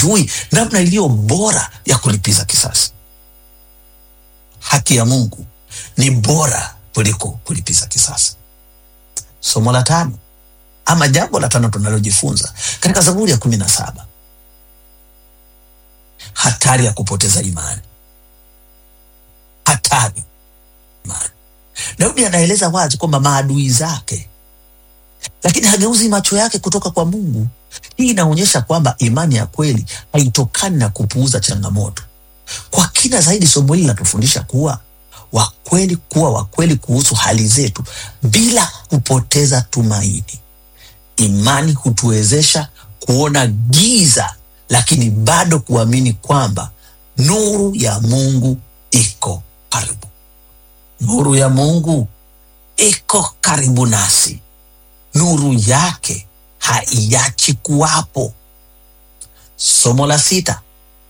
hujui namna iliyo bora ya kulipiza kisasi. Haki ya Mungu ni bora kuliko kulipiza kisasi. Somo la tano ama jambo la tano tunalojifunza katika Zaburi ya kumi na saba hatari ya kupoteza imani. Hatari imani. Daudi anaeleza wazi kwamba maadui zake, lakini hageuzi macho yake kutoka kwa Mungu. Hii inaonyesha kwamba imani ya kweli haitokani na kupuuza changamoto. Kwa kina zaidi, somo hili linatufundisha kuwa wakweli, kuwa wakweli kuhusu hali zetu bila kupoteza tumaini. Imani hutuwezesha kuona giza, lakini bado kuamini kwamba nuru ya Mungu iko karibu. Nuru ya Mungu iko karibu nasi, nuru yake haiachi kuwapo. Somo la sita,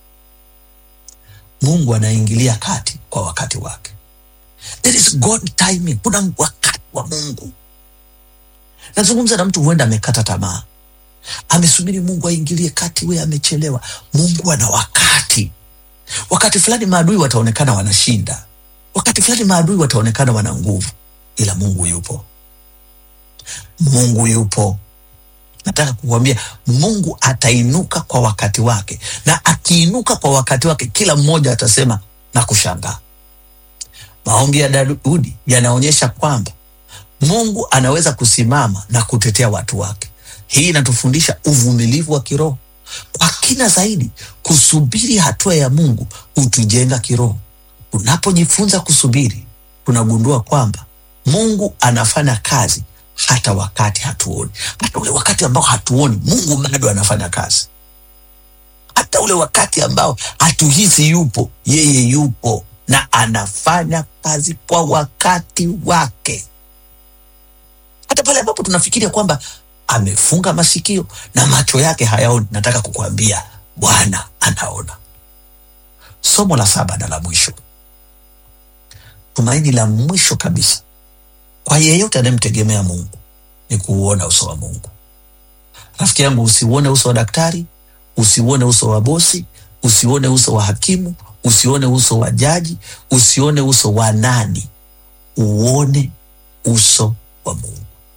Mungu anaingilia kati kwa wakati wake. There is God timing. Kuna wakati wa Mungu. Nazungumza na mtu huenda amekata tamaa, amesubiri Mungu aingilie kati, we amechelewa. Mungu ana wakati. Wakati fulani maadui wataonekana wanashinda, wakati fulani maadui wataonekana wana nguvu, ila Mungu yupo. Mungu yupo. Nataka kukuambia Mungu atainuka kwa wakati wake, na akiinuka kwa wakati wake, kila mmoja atasema na kushangaa. Maombi ya Daudi yanaonyesha kwamba Mungu anaweza kusimama na kutetea watu wake. Hii inatufundisha uvumilivu wa kiroho. Kwa kina zaidi, kusubiri hatua ya Mungu hutujenga kiroho. Unapojifunza kusubiri, tunagundua kwamba Mungu anafanya kazi hata wakati hatuoni. Hata ule wakati ambao hatuoni, Mungu bado anafanya kazi. Hata ule wakati ambao hatuhisi yupo, yeye yupo na anafanya kazi kwa wakati wake. Hata pale ambapo tunafikiria kwamba amefunga masikio na macho yake hayaoni, nataka kukuambia Bwana anaona. Somo la saba na la mwisho, tumaini la mwisho kabisa kwa yeyote anayemtegemea Mungu ni kuuona uso wa Mungu. Rafiki yangu, usiuone uso wa daktari, usiuone uso wa bosi, usiuone uso wa hakimu, usione uso wa jaji, usione uso wa nani, uone uso wa Mungu.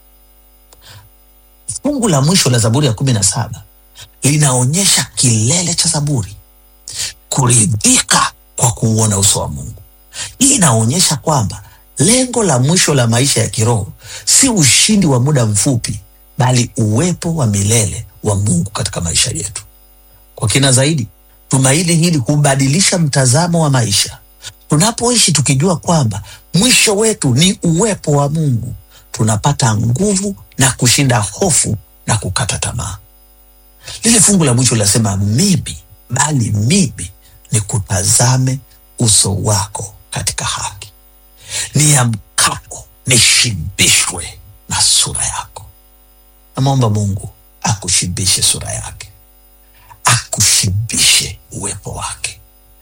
Fungu la mwisho la Zaburi ya kumi na saba linaonyesha kilele cha Zaburi, kuridhika kwa kuuona uso wa Mungu. Hii inaonyesha kwamba lengo la mwisho la maisha ya kiroho si ushindi wa muda mfupi, bali uwepo wa milele wa Mungu katika maisha yetu. Kwa kina zaidi, tumaini hili hubadilisha mtazamo wa maisha. Tunapoishi tukijua kwamba mwisho wetu ni uwepo wa Mungu, tunapata nguvu na kushinda hofu na kukata tamaa. Lile fungu la mwisho linasema mimi, bali mimi ni kutazame uso wako katika haki, niamkapo nishibishwe na sura yako. Namwomba Mungu akushibishe sura yake, akushibishe uwepo wake,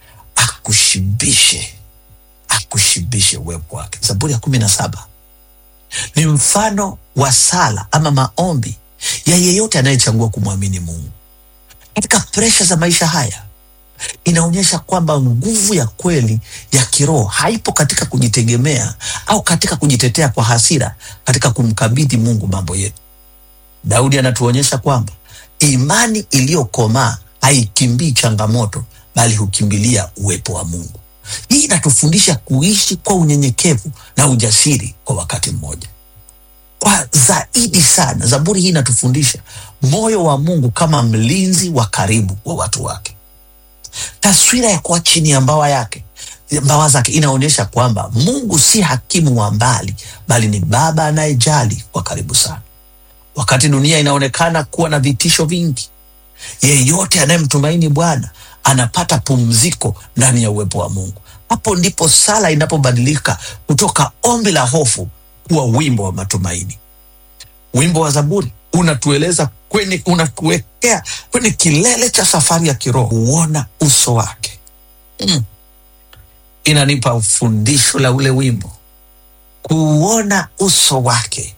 akushibishe akushibishe uwepo wake. Zaburi ya kumi na saba ni mfano wa sala ama maombi ya yeyote anayechagua kumwamini Mungu katika presha za maisha haya. Inaonyesha kwamba nguvu ya kweli ya kiroho haipo katika kujitegemea au katika kujitetea kwa hasira, katika kumkabidhi Mungu mambo yetu. Daudi anatuonyesha kwamba imani iliyokomaa haikimbii changamoto, bali hukimbilia uwepo wa Mungu. Hii inatufundisha kuishi kwa unyenyekevu na ujasiri kwa wakati mmoja. Kwa zaidi sana, Zaburi hii inatufundisha moyo wa Mungu kama mlinzi wa karibu wa watu wake. Taswira ya kuwa chini ya mbawa yake mbawa zake inaonyesha kwamba Mungu si hakimu wa mbali, bali ni baba anayejali kwa karibu sana. Wakati dunia inaonekana kuwa na vitisho vingi, yeyote anayemtumaini Bwana anapata pumziko ndani ya uwepo wa Mungu. Hapo ndipo sala inapobadilika kutoka ombi la hofu kuwa wimbo wa matumaini. Wimbo wa Zaburi unatueleza kwenye, unatuwekea kwenye kilele cha safari ya kiroho, kuona uso wake. Mm. Inanipa fundisho la ule wimbo, kuona uso wake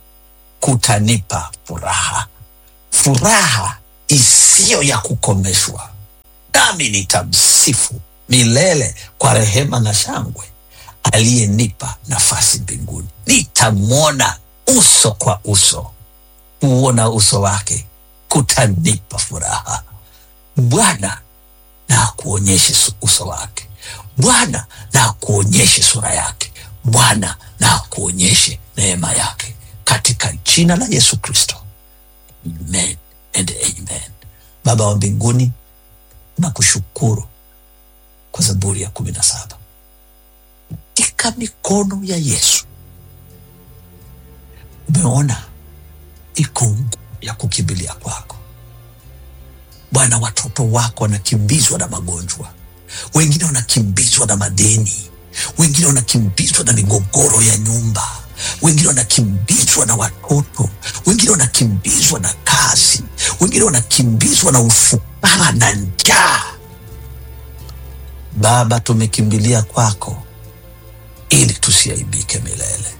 kutanipa furaha, furaha isiyo ya kukomeshwa nami nitamsifu milele kwa rehema na shangwe aliyenipa nafasi mbinguni. Nitamwona uso kwa uso, kuona uso wake kutanipa furaha. Bwana na akuonyeshe su- uso wake, Bwana na akuonyeshe sura yake, Bwana na akuonyeshe neema yake, katika jina la Yesu Kristo, amen and amen. Baba wa mbinguni, nakushukuru kwa Zaburi ya kumi na saba katika mikono ya Yesu umeona iko nguvu ya kukimbilia kwako Bwana. Watoto wako wanakimbizwa na magonjwa, wengine wanakimbizwa na madeni, wengine wanakimbizwa na migogoro ya nyumba, wengine wanakimbizwa na watoto, wengine wanakimbizwa na kazi, wengine wanakimbizwa na ufukara na njaa. Baba, tumekimbilia kwako ili tusiaibike milele.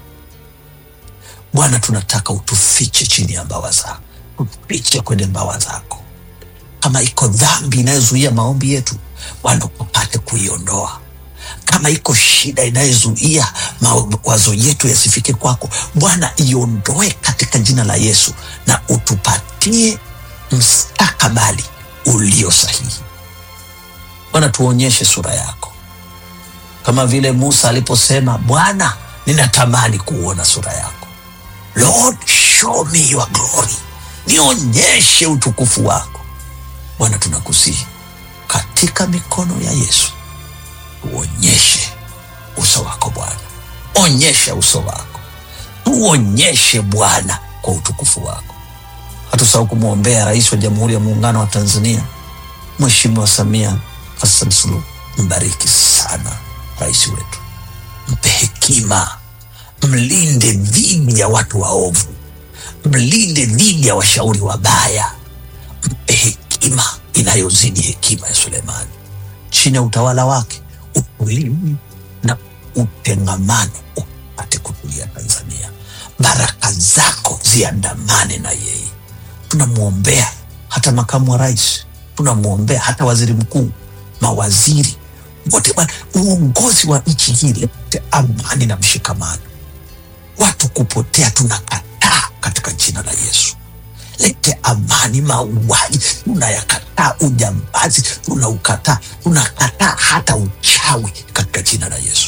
Bwana, tunataka utufiche chini ya mbawa zako, tufiche kwenye mbawa zako. Kama iko dhambi inayozuia maombi yetu, Bwana ukapate kuiondoa. Kama iko shida inayozuia mawazo yetu yasifike kwako, Bwana iondoe katika jina la Yesu, na utupatie mstakabali ulio sahihi. Bwana, tuonyeshe sura yako kama vile Musa aliposema, Bwana, ninatamani kuona sura yako. Lord, show me your glory, nionyeshe utukufu wako. Bwana, tunakusihi katika mikono ya Yesu, tuonyeshe uso wako Bwana, onyesha uso wako, tuonyeshe Bwana kwa utukufu wako. Hatusahau kumwombea Rais wa Jamhuri ya Muungano wa Tanzania, Mheshimiwa Samia Hassan Suluhu. Mbariki sana rais wetu, mpe hekima, mlinde dhidi ya watu waovu, mlinde dhidi ya washauri wabaya, mpe hekima inayozidi hekima ya Sulemani. Chini ya utawala wake utulivu na utengamano upate kutulia Tanzania. Baraka zako ziandamane na yeye. Tunamwombea hata makamu wa rais, tunamwombea hata waziri mkuu, mawaziri wote. Bwana, uongozi wa nchi hii lete amani na mshikamano. Watu kupotea tunakataa katika jina la Yesu. Lete amani. Mauaji tunayakataa, ujambazi tunaukataa, tunakataa hata uchawi katika jina la Yesu.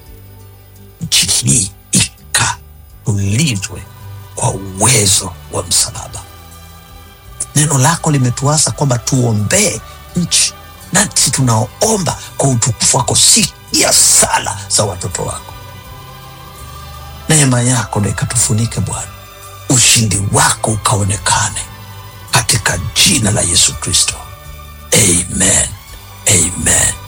Nchi hii ikatulizwe kwa uwezo wa msalaba. Neno lako limetuasa kwamba tuombee nchi, nasi tunaomba kwa utukufu wako. Sikia sala za watoto wako, neema yako na ikatufunike Bwana, ushindi wako ukaonekane katika jina la Yesu Kristo, amen, amen.